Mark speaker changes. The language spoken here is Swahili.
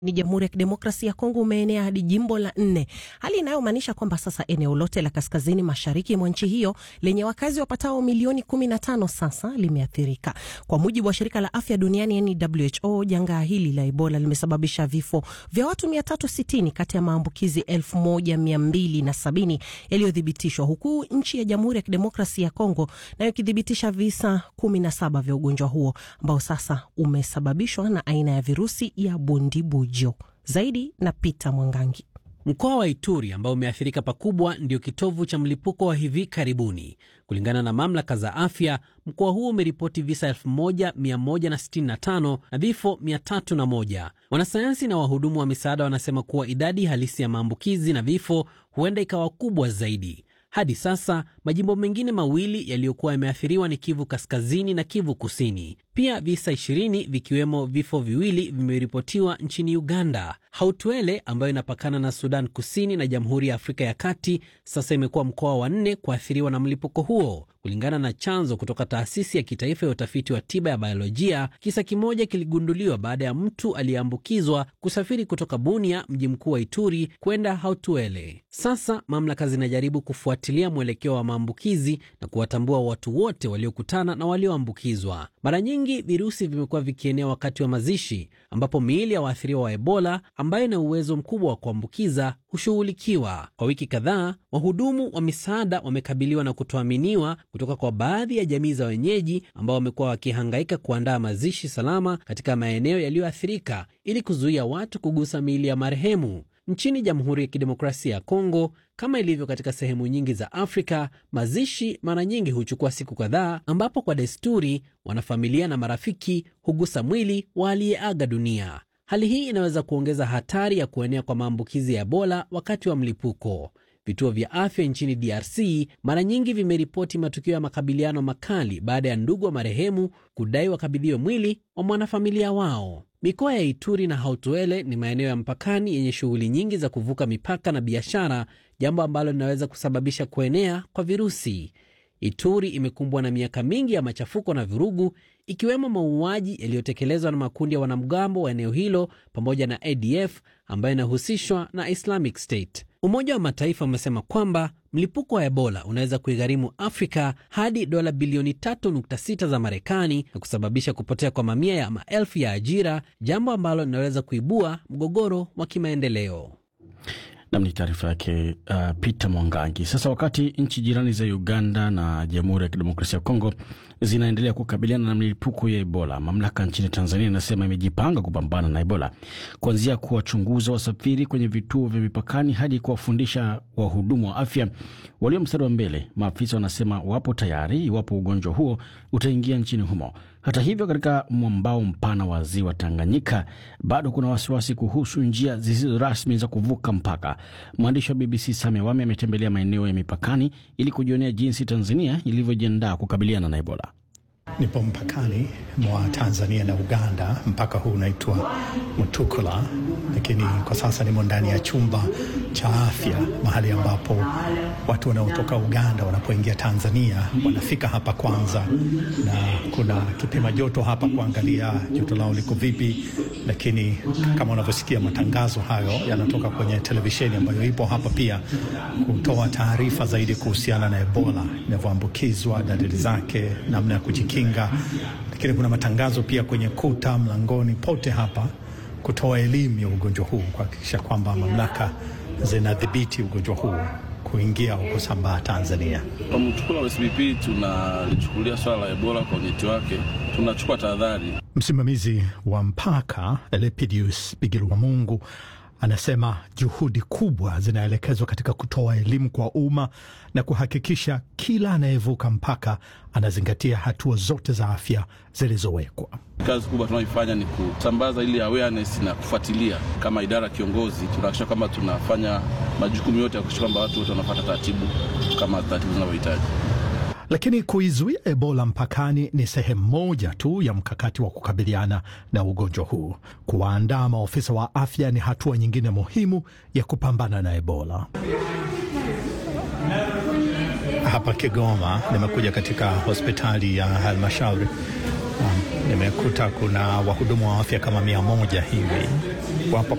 Speaker 1: ni Jamhuri ya Kidemokrasia ya Kongo umeenea hadi jimbo la nne, hali inayomaanisha kwamba sasa eneo lote la kaskazini mashariki mwa nchi hiyo lenye wakazi wapatao milioni 15 sasa limeathirika. Kwa mujibu wa shirika la afya duniani yani WHO, janga hili la Ebola limesababisha vifo vya watu 360 kati ya maambukizi 1270 yaliyothibitishwa, huku nchi ya Jamhuri ya Kidemokrasia ya Kongo nayo ikithibitisha visa 17 vya ugonjwa huo ambao sasa umesababishwa na aina ya virusi ya bundibujo. Zaidi na Peter Mwangangi.
Speaker 2: Mkoa wa Ituri ambao umeathirika pakubwa ndio kitovu cha mlipuko wa hivi karibuni. Kulingana na mamlaka za afya, mkoa huo umeripoti visa 1165 na vifo 301. Wanasayansi na wahudumu wa misaada wanasema kuwa idadi halisi ya maambukizi na vifo huenda ikawa kubwa zaidi. Hadi sasa majimbo mengine mawili yaliyokuwa yameathiriwa ni Kivu Kaskazini na Kivu Kusini. Pia visa 20 vikiwemo vifo viwili vimeripotiwa nchini Uganda. Hautwele ambayo inapakana na Sudan Kusini na Jamhuri ya Afrika ya Kati sasa imekuwa mkoa wa nne kuathiriwa na mlipuko huo. Kulingana na chanzo kutoka taasisi ya kitaifa ya utafiti wa tiba ya biolojia, kisa kimoja kiligunduliwa baada ya mtu aliyeambukizwa kusafiri kutoka Bunia, mji mkuu wa Ituri, kwenda Hautwele. Sasa mamlaka zinajaribu kufuatilia mwelekeo wa maambukizi na kuwatambua watu wote waliokutana na walioambukizwa. Mara nyingi virusi vimekuwa vikienea wakati wa mazishi, ambapo miili ya waathiriwa wa Ebola ambayo ina uwezo mkubwa wa kuambukiza hushughulikiwa. Kwa wiki kadhaa, wahudumu wa misaada wamekabiliwa na kutoaminiwa kutoka kwa baadhi ya jamii za wenyeji ambao wamekuwa wakihangaika kuandaa mazishi salama katika maeneo yaliyoathirika ili kuzuia watu kugusa miili ya marehemu. Nchini Jamhuri ya Kidemokrasia ya Kongo, kama ilivyo katika sehemu nyingi za Afrika, mazishi mara nyingi huchukua siku kadhaa, ambapo kwa desturi wanafamilia na marafiki hugusa mwili wa aliyeaga dunia. Hali hii inaweza kuongeza hatari ya kuenea kwa maambukizi ya Ebola wakati wa mlipuko. Vituo vya afya nchini DRC mara nyingi vimeripoti matukio ya makabiliano makali baada ya ndugu wa marehemu kudai wakabidhiwe mwili wa mwanafamilia wao. Mikoa ya Ituri na Hautwele ni maeneo ya mpakani yenye shughuli nyingi za kuvuka mipaka na biashara, jambo ambalo linaweza kusababisha kuenea kwa virusi. Ituri imekumbwa na miaka mingi ya machafuko na vurugu, ikiwemo mauaji yaliyotekelezwa na makundi ya wanamgambo wa eneo hilo pamoja na ADF ambayo inahusishwa na Islamic State. Umoja wa Mataifa umesema kwamba mlipuko wa Ebola unaweza kuigharimu Afrika hadi dola bilioni 3.6 za Marekani na kusababisha kupotea kwa mamia ya maelfu ya ajira, jambo ambalo linaweza kuibua mgogoro wa kimaendeleo.
Speaker 3: Nam ni taarifa yake uh, Peter Mwangangi. Sasa wakati nchi jirani za Uganda na Jamhuri ya Kidemokrasia ya Kongo zinaendelea kukabiliana na milipuko ya Ebola, mamlaka nchini Tanzania inasema imejipanga kupambana na Ebola, kuanzia kuwachunguza wasafiri kwenye vituo vya mipakani hadi kuwafundisha wahudumu wa afya walio mstari wa mbele. Maafisa wanasema wapo tayari iwapo ugonjwa huo utaingia nchini humo. Hata hivyo, katika mwambao mpana wa ziwa Tanganyika bado kuna wasiwasi kuhusu njia zisizo rasmi za kuvuka mpaka. Mwandishi wa BBC Sami Awami ametembelea maeneo ya mipakani ili kujionea jinsi Tanzania ilivyojiandaa kukabiliana na Ebola.
Speaker 4: Nipo mpakani mwa Tanzania na Uganda. Mpaka huu unaitwa Mutukula, lakini kwa sasa nimo ndani ya chumba cha afya, mahali ambapo watu wanaotoka Uganda wanapoingia Tanzania wanafika hapa kwanza, na kuna kipima joto hapa kuangalia joto lao liko vipi. Lakini kama unavyosikia, matangazo hayo yanatoka kwenye televisheni ambayo ipo hapa pia kutoa taarifa zaidi kuhusiana na Ebola inavyoambukizwa, dalili zake, namna ya kujikinga lakini kuna matangazo pia kwenye kuta, mlangoni, pote hapa kutoa elimu ya ugonjwa huu, kuhakikisha kwamba mamlaka zinadhibiti ugonjwa huu kuingia au kusambaa Tanzania.
Speaker 5: Kwa Mtukula wa SBP tunalichukulia swala la Ebola kwa unyeti wake, tunachukua tahadhari.
Speaker 4: Msimamizi wa mpaka Elepidius Bigirwamungu anasema juhudi kubwa zinaelekezwa katika kutoa elimu kwa umma na kuhakikisha kila anayevuka mpaka anazingatia hatua zote za afya zilizowekwa.
Speaker 5: Kazi kubwa tunayoifanya ni kusambaza ili awareness na kufuatilia. Kama idara ya kiongozi, tunahakikisha kwamba tunafanya majukumu yote ya kuhakikisha kwamba watu wote wanafuata taratibu kama taratibu zinavyohitaji.
Speaker 4: Lakini kuizuia Ebola mpakani ni sehemu moja tu ya mkakati wa kukabiliana na ugonjwa huu. Kuwaandaa maofisa wa afya ni hatua nyingine muhimu ya kupambana na Ebola. Hapa Kigoma nimekuja katika hospitali ya halmashauri um, nimekuta kuna wahudumu wa afya kama mia moja hivi wapo